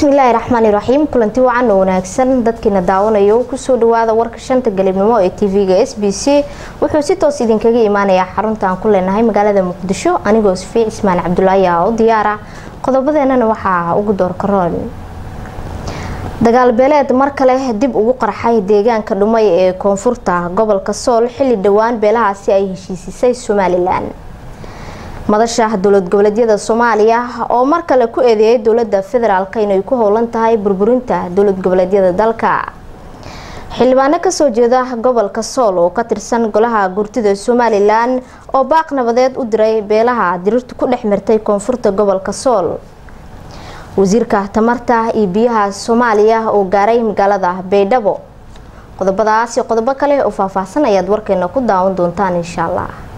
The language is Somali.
bismillaahi raxmaani raxiim kulanti wacan oo wanaagsan dadkiina daawanayo kusoo dhawaada warka shanta galibnimo ee tv-ga s b c wuxuu si toos idinkaga imaanayaa xarunta aan ku leenahay magaalada muqdisho anigoo safiic ismaan cabdulaahi aa u diyaara qodobadeenana waxaa ugu doorkaroon dagaal beeleed mar kale dib ugu qarxay deegaanka dhumay ee koonfurta gobolka sool xilli dhowaan beelahaasi ay heshiisisay somalilan madasha dowlad goboleedyada soomaaliya oo mar kale ku eedeeyay dowlada federaalk inay ku howlan tahay burburinta dowlad goboleedyada dalka xildhibaano kasoo jeeda gobolka sool oo ka tirsan golaha gurtida somalilan oo baaq nabadeed u diray beelaha dirirtu ku dhex mirtay koonfurta gobolka sool wasiirka tamarta iyo biyaha soomaaliya oo gaaray magaalada baydhabo qodobadaas iyo qodobo kale oo faahfaahsan ayaad warkeena ku daawan doontaan insha allah